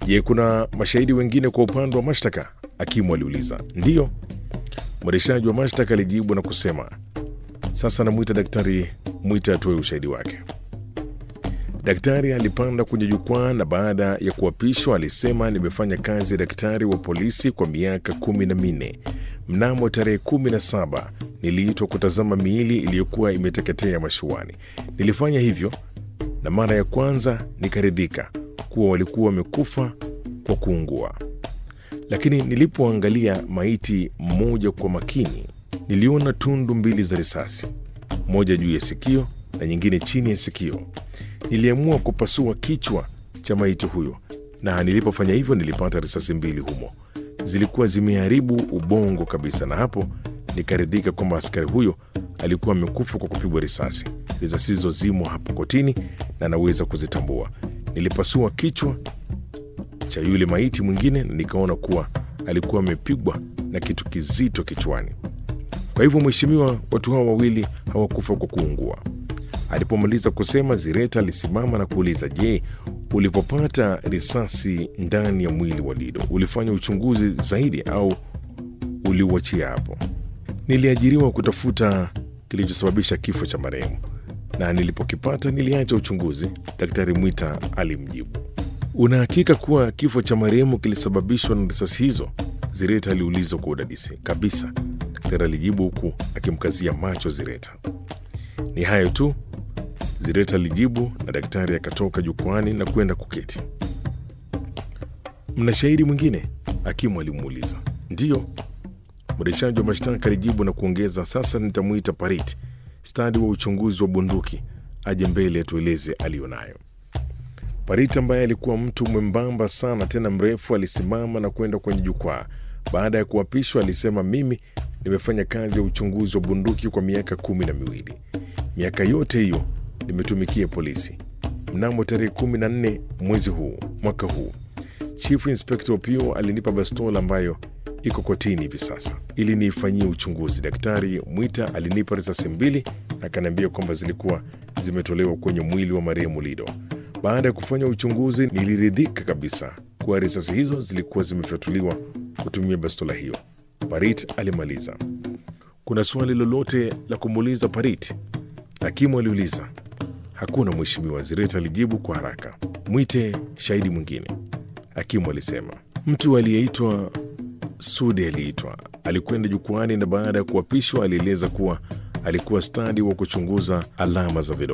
Je, kuna mashahidi wengine kwa upande wa mashtaka? Hakimu aliuliza. Ndiyo, mwendeshaji wa mashtaka alijibu na kusema, sasa namwita Daktari Mwita atoe ushahidi wake. Daktari alipanda kwenye jukwaa na baada ya kuapishwa alisema, nimefanya kazi ya daktari wa polisi kwa miaka kumi na minne. Mnamo tarehe kumi na saba niliitwa kutazama miili iliyokuwa imeteketea mashuani. Nilifanya hivyo na mara ya kwanza nikaridhika kuwa walikuwa wamekufa kwa kuungua, lakini nilipoangalia maiti mmoja kwa makini, niliona tundu mbili za risasi, moja juu ya sikio na nyingine chini ya sikio. Niliamua kupasua kichwa cha maiti huyo, na nilipofanya hivyo nilipata risasi mbili humo, zilikuwa zimeharibu ubongo kabisa, na hapo nikaridhika kwamba askari huyo alikuwa amekufa kwa kupigwa risasi. Risasi hizo zimo hapo kotini na naweza kuzitambua. Nilipasua kichwa cha yule maiti mwingine na nikaona kuwa alikuwa amepigwa na kitu kizito kichwani. Kwa hivyo, mheshimiwa, watu hao wawili hawakufa kwa kuungua. Alipomaliza kusema, Zireta alisimama na kuuliza, je, ulipopata risasi ndani ya mwili wa Lido ulifanya uchunguzi zaidi au uliuachia hapo? Niliajiriwa kutafuta kilichosababisha kifo cha marehemu na nilipokipata niliacha uchunguzi, Daktari Mwita alimjibu. Una hakika kuwa kifo cha marehemu kilisababishwa na risasi hizo? Zireta aliuliza kwa udadisi. Kabisa, daktari alijibu huku akimkazia macho Zireta. Ni hayo tu, Zireta alijibu, na daktari akatoka jukwani na kwenda kuketi. Mna shahidi mwingine? Hakimu alimuuliza. Ndiyo, mwendeshaji wa mashtaka alijibu na kuongeza, sasa nitamwita Parit, stadi wa uchunguzi wa bunduki, aje mbele atueleze aliyonayo. Parit ambaye alikuwa mtu mwembamba sana tena mrefu alisimama na kwenda kwenye jukwaa. Baada ya kuapishwa, alisema, mimi nimefanya kazi ya uchunguzi wa bunduki kwa miaka kumi na miwili. Miaka yote hiyo nimetumikia polisi. Mnamo tarehe kumi na nne mwezi huu mwaka huu, Chief Inspector Opio alinipa bastola ambayo iko kotini hivi sasa ili niifanyie uchunguzi. Daktari Mwita alinipa risasi mbili na akaniambia kwamba zilikuwa zimetolewa kwenye mwili wa marehemu Lido. Baada ya kufanya uchunguzi, niliridhika kabisa kuwa risasi hizo zilikuwa zimefyatuliwa kutumia bastola hiyo. Parit alimaliza. Kuna swali lolote la kumuuliza Parit? Hakimu aliuliza. Hakuna mheshimiwa, Zireta alijibu kwa haraka. Mwite shahidi mwingine, hakimu alisema. Mtu aliyeitwa Sudi aliitwa, alikwenda jukwani na baada ya kuapishwa alieleza kuwa alikuwa stadi wa kuchunguza alama za vidole.